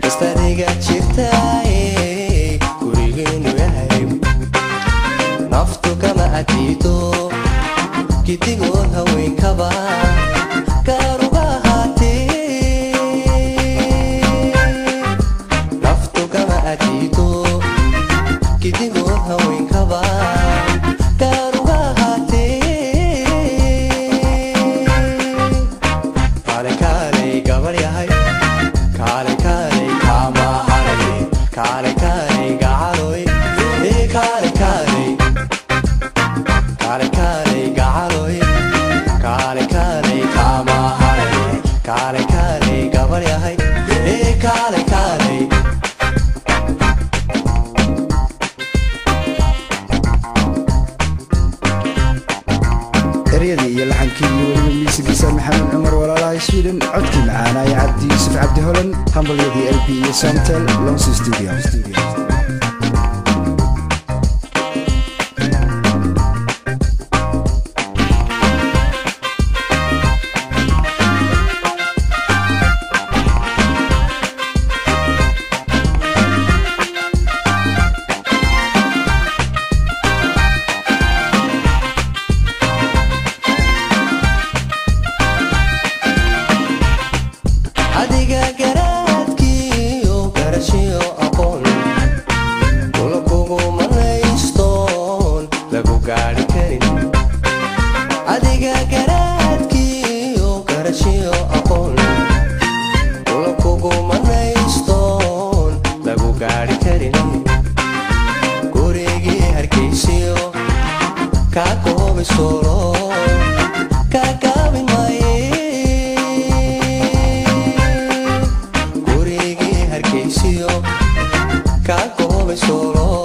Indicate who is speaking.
Speaker 1: kastadiga jirtay gurigeenu yahay naftu kama adiido gidigood haweenkaba gaaruga ahaatee naftu kama adiido gidigood haweenkaba gaaruga ahaatee kaale kaalay gabar yahay kaale kaalay kaama haray kaale kaalay gacaloy ee kaale kaalay kaale kaalay gacaloy kaale kaalay kaama haray kaale kaalay gabar yahay ee kaale kaalay
Speaker 2: eryadii iyo laxankii iyo weliba miisigiisa maxamed cumar walaalaha sweden codkii macaanaya cabdi yuusuf cabdi holan hambalyadii lp iyo somtel lonsi studio
Speaker 1: adiga garaadkiiyo garashiyo aqoon kula kuguma naystoon lagu gaadhi karin adiga garaadkiiyo garashiyo aqoon kula kuguma naystoon lagu gaadhi karin gurigii hargaysiyo kaa koobi solo kaa gaabin maaye gurigii hargaysiyo kaa koobi solo